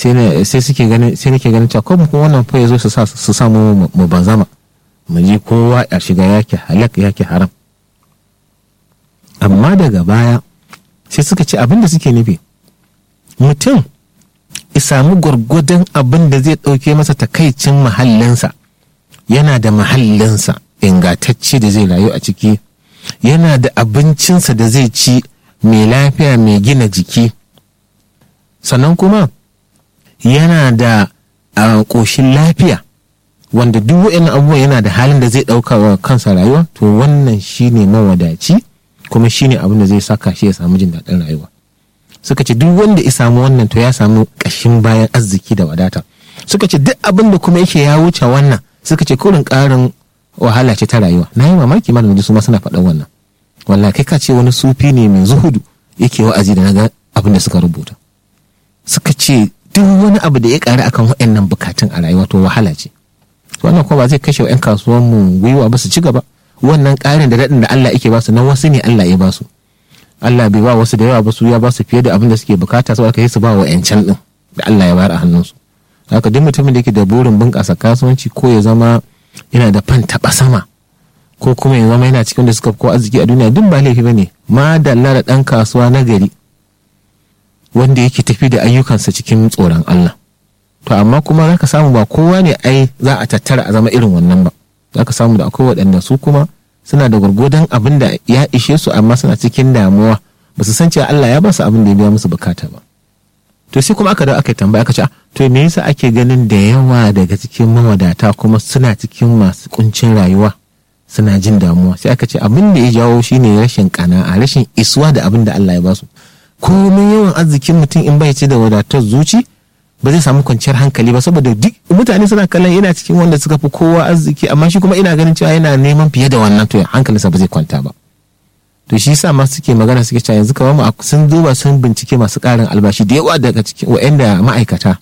sai suke ganin sai nake ganin cewa ko kuma wannan fa yazo su sa su samu mu banzama mu ji kowa a shiga yake halak yake haram amma daga baya sai suka ce abin da suke nufi mutum ya samu gwargwadon abin da zai ɗauke masa takaicin mahallinsa yana da mahallinsa ingantacce da zai rayu a ciki yana da abincinsa da zai ci mai lafiya mai gina jiki sannan kuma yana da ƙoshin lafiya wanda duk wa'in abubuwan yana da halin da zai ɗauka wa kansa rayuwa to wannan shine mawadaci kuma shine abin da zai saka shi ya samu jin daɗin rayuwa suka ce duk wanda ya samu wannan to ya samu ƙashin bayan arziki da wadata suka ce duk abin da kuma yake ya wuce wannan suka ce kurin ƙarin wahala ce ta rayuwa na yi mamaki ma da su ma suna faɗan wannan wallahi kai ka ce wani sufi ne mai zuhudu yake wa'azi da naga abin da suka rubuta suka ce duk wani abu da ya ƙari akan waɗannan bukatun a rayuwa to wahala ce wannan kuma ba zai kashe wa 'yan kasuwan mu gwiwa ba su ci gaba wannan ƙarin da daɗin da Allah yake ba su na wasu ne Allah ya ba su Allah bai ba wasu da yawa ba su ya ba su fiye da abin da suke bukata saboda kai su ba wa 'yancan ɗin da Allah ya bayar a hannunsu haka duk mutumin da yake da burin bunƙasa kasuwanci ko ya zama yana da fan taɓa sama ko kuma ya zama yana cikin da suka ko arziki a duniya duk ba laifi bane ma dalla da ɗan kasuwa na gari wanda yake tafi da ayyukansa cikin tsoron Allah to amma kuma za ka samu ba kowa ne ai za a tattara a zama irin wannan ba za ka samu da akwai waɗanda su kuma suna da gwargwadon abin da ya ishe su amma suna cikin damuwa ba su san cewa Allah ya ba su abin da ya biya musu bukata ba to sai kuma aka da aka tambaya aka ce to me yasa ake ganin da yawa daga cikin mawadata kuma suna cikin masu kuncin rayuwa suna jin damuwa sai aka ce abin da ya jawo shine rashin kana'a rashin isuwa da abin da Allah ya ba su komai yawan arzikin mutum in bai ce da wadatar zuci ba zai samu kwanciyar hankali ba saboda duk mutane suna kallon yana cikin wanda suka fi kowa arziki amma shi kuma ina ganin cewa yana neman fiye da wannan to hankalinsa ba zai kwanta ba to shi yasa ma suke magana suke cewa yanzu kamar mu sun duba sun bincike masu karin albashi da yawa daga cikin waɗanda ma'aikata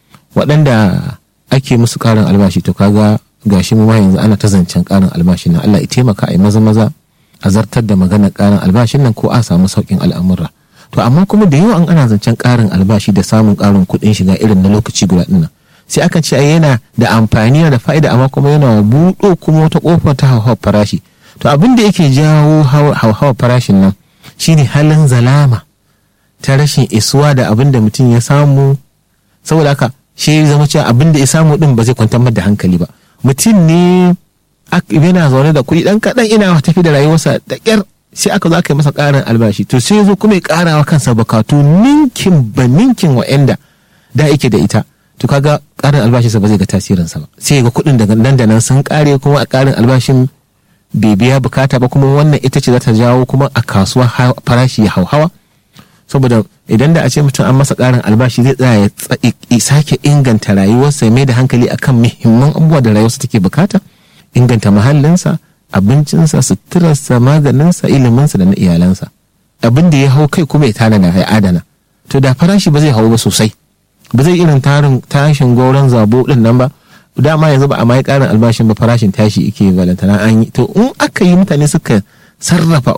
waɗanda ake musu karin albashi to kaga gashi mu ma yanzu ana ta zancen karin albashin nan Allah ya taimaka a yi maza maza a zartar da maganar karin albashin nan ko a samu sauƙin al'amura to amma kuma da yawa an ana zancen karin albashi da samun karin kuɗin shiga irin na lokaci guda ɗin nan sai akan ce yana da amfani da fa'ida amma kuma yana buɗo kuma wata ƙofar ta hauhawar farashi to abin da yake jawo hauhawar farashin nan shine halin zalama ta rashin isuwa da abin da mutum ya samu saboda haka shi zama cewa abin da ya samu din ba zai kwantar da hankali ba mutum ne yana zaune da kuɗi ɗan kaɗan ina tafi da rayuwarsa da ƙyar sai aka zo aka yi masa ƙarin albashi to sai zo kuma ya ƙara wa kansa bukatu ninkin ba ninkin wa'anda da yake da ita to kaga ƙarin albashinsa ba zai ga tasirinsa ba sai ga kuɗin daga nan da nan sun ƙare kuma a ƙarin albashin bai biya bukata ba kuma wannan ita ce za ta jawo kuma a kasuwa farashi ya hauhawa saboda idan da a ce mutum an masa ƙarin albashi zai tsaya ya sake inganta rayuwarsa ya mai da hankali akan muhimman abubuwa da rayuwarsa take bukata inganta muhallinsa abincinsa suturarsa maganinsa iliminsa da na iyalansa abin da ya hau kai kuma ya tanada ya adana to da farashi ba zai hau ba sosai ba zai irin tarin tashin goron zabo din nan ba dama yanzu ba a mai karin albashin ba farashin tashi yake balantana an yi to in aka yi mutane suka sarrafa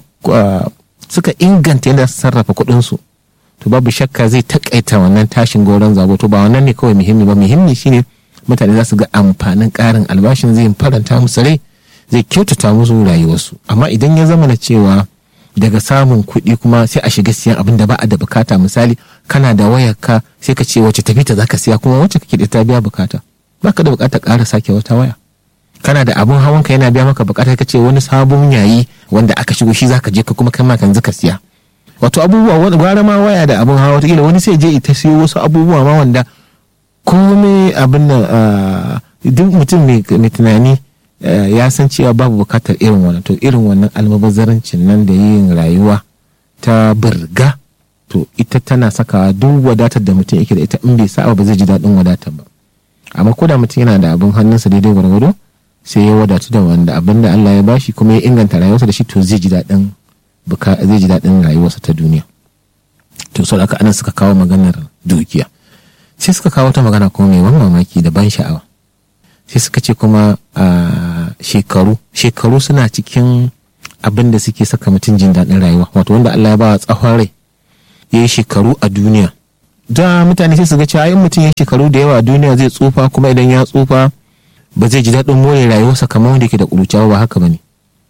suka inganta yadda su sarrafa kuɗinsu to babu shakka zai takaita wannan tashin goron zabo to ba wannan ne kawai muhimmi ba muhimmi shine mutane za su ga amfanin karin albashin zai faranta musu rai zai kyautata musu rayuwarsu amma idan ya zama na cewa daga samun kuɗi kuma sai a shiga siyan abin da ba a da bukata misali kana da wayar ka sai ka ce wacce tafi ta zaka siya kuma wacce kake da ta biya bukata baka da bukatar ƙara sake wata waya kana da abun hawan ka yana biya maka bukata ka ce wani sabon yayi wanda aka shigo shi zaka je ka kuma kai ma kan zaka siya wato abubuwa wani gwara ma waya da abun hawa wataƙila wani sai je ita siyo wasu abubuwa ma wanda komai abin nan duk mutum mai tunani ya san cewa babu bukatar irin wannan to irin wannan almubazarancin nan da yin rayuwa ta birga to ita tana sakawa duk wadatar da mutum yake da ita in bai sa ba zai ji daɗin wadatar ba amma ko da mutum yana da abin hannunsa daidai gwargwado sai ya wadatu da wanda abin da Allah ya bashi kuma ya inganta rayuwarsa da shi to zai ji daɗin zai ji daɗin rayuwarsa ta duniya to sau aka anan suka kawo maganar dukiya sai suka kawo ta magana kuma mai ban mamaki da ban sha'awa sai suka ce kuma a shekaru shekaru suna cikin abin da suke saka mutum jin daɗin rayuwa wato wanda Allah ya ba tsawon rai ya yi shekaru a duniya da mutane sai su ga cewa in mutum ya shekaru da yawa a duniya zai tsufa kuma idan ya tsufa ba zai ji daɗin more rayuwarsa kamar wanda ke da ƙuruciya ba haka bane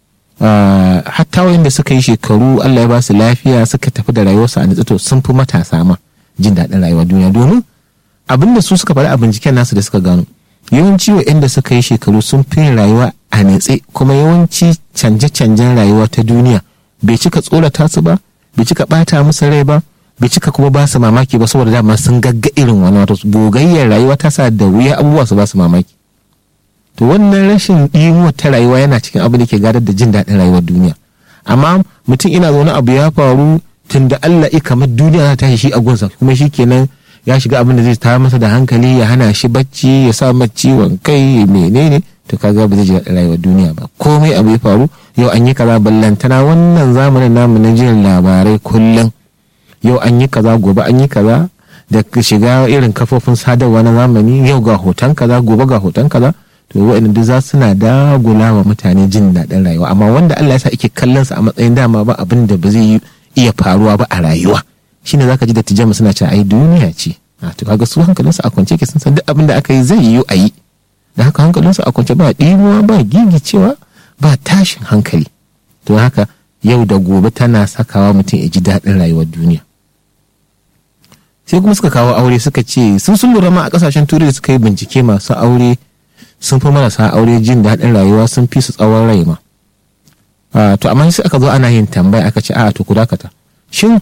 hatta wanda suka yi shekaru Allah ya ba su lafiya suka tafi da rayuwarsu a nitsato sun fi matasa ma jin daɗin rayuwar duniya domin abin da su suka faɗi a binciken nasu da suka gano yawanci waɗanda suka yi shekaru sun fi rayuwa a nitse kuma yawanci canje-canjen rayuwa ta duniya bai cika tsorata su ba bai cika ɓata musu rai ba bai cika kuma ba su mamaki ba saboda dama sun gagga irin wani wata gogayyar rayuwa ta sa da wuya abubuwa su ba su mamaki to wannan rashin ɗimuwa ta rayuwa yana cikin abin da ke gadar da jin daɗin rayuwar duniya amma mutum ina zaune abu ya faru tun da Allah ya kamar duniya za ta tashi shi a gunsa kuma shi kenan ya shiga abin da zai tayar masa da hankali ya hana shi bacci ya sa masa ciwon kai menene to kaga ba zai ji daɗin rayuwar duniya ba komai abu ya faru yau an yi kaza ballantana wannan zamanin namu na jin labarai kullum yau an yi kaza gobe an yi kaza da shiga irin kafofin sadarwa na zamani yau ga hoton kaza gobe ga hoton kaza to wa'in duk za suna dagula wa mutane jin daɗin rayuwa amma wanda Allah ya sa ake kallon sa a matsayin dama ba abin da ba zai iya faruwa ba a rayuwa shine zaka ji da tijama suna cewa ai duniya ce a to kaga su hankalinsu a kwance ke sun san duk abin da aka yi zai yiwu a yi da haka hankalinsu a kwance ba ɗimuwa ba gigicewa ba tashin hankali to haka yau da gobe tana sakawa mutum ya ji daɗin rayuwar duniya sai kuma suka kawo aure suka ce sun sun lura ma a kasashen turai da suka yi bincike masu aure sun fi marasa aure jin daɗin rayuwa sun fi su tsawon rai ma to amma sai aka zo ana yin tambaya aka ce a to ku dakata shin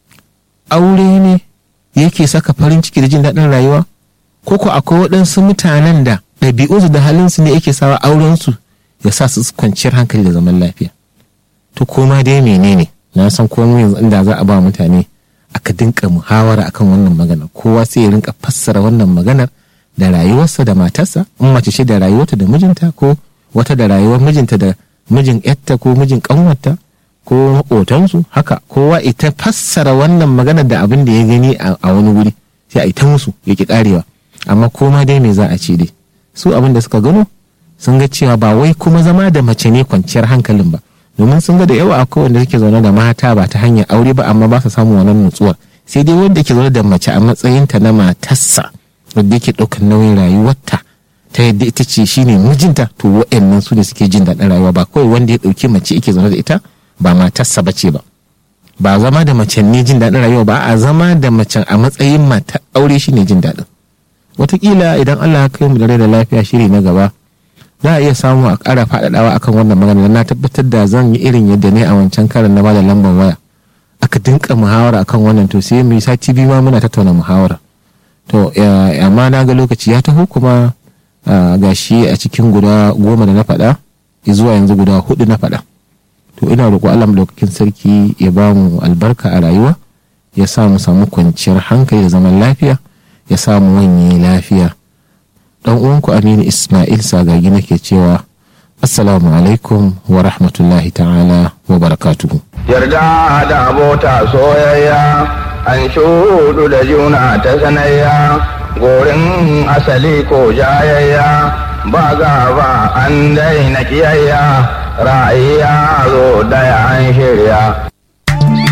aure ne yake saka farin ciki da jin daɗin rayuwa ko ko akwai waɗansu mutanen da ɗabi'unsu da halinsu ne yake sawa aurensu ya sa su kwanciyar hankali da zaman lafiya to koma dai menene na san komai yanzu inda za a ba mutane aka dinka muhawara akan wannan magana kowa sai ya rinka fassara wannan maganar da rayuwarsa da matarsa in mace ce da rayuwarta da mijinta ko wata da rayuwar mijinta da mijin yatta ko mijin kanwarta ko maƙotansu haka kowa ita fassara wannan maganar da abin da ya gani a wani wuri sai a ita musu ya ki karewa amma koma dai me za a ce dai su abin da suka gano sun ga cewa ba wai kuma zama da mace ne kwanciyar hankalin ba domin sun ga da yawa akwai wanda suke zaune da mata ba ta hanyar aure ba amma ba su samun wannan nutsuwa sai dai wanda ke zaune da mace a matsayinta na matarsa wanda yake ɗaukar nauyin rayuwarta ta yadda ita ce shine mijinta to wa'annan su ne suke jin daɗin rayuwa ba kawai wanda ya ɗauki mace yake zaune da ita ba matarsa ba ce ba ba zama da mace ne jin daɗin rayuwa ba a zama da mace a matsayin mata aure shine jin daɗin wataƙila idan Allah ya kai mu da rai da lafiya shiri na gaba za a iya samu a ƙara faɗaɗawa akan wannan magana na tabbatar da zan yi irin yadda ne a wancan karin na bada lambar waya aka dinka muhawara akan wannan to sai mu yi sati biyu ma muna tattauna muhawara to amma na ga lokaci ya taho kuma ga shi a cikin guda goma da na faɗa zuwa yanzu guda hudu na faɗa to ina roƙo Allah madaukakin sarki ya ba mu albarka a rayuwa ya sa mu samu kwanciyar hankali da zaman lafiya ya sa mu wanye lafiya dan uwanku Aminu Ismail Sagagi nake cewa Assalamu alaikum wa rahmatullahi ta'ala wa barakatuhu. Yarda da abota soyayya an shudu da juna ta sanayya gorin asali ko jayayya ba gaba an daina kiyayya ra'ayi ya zo daya an shirya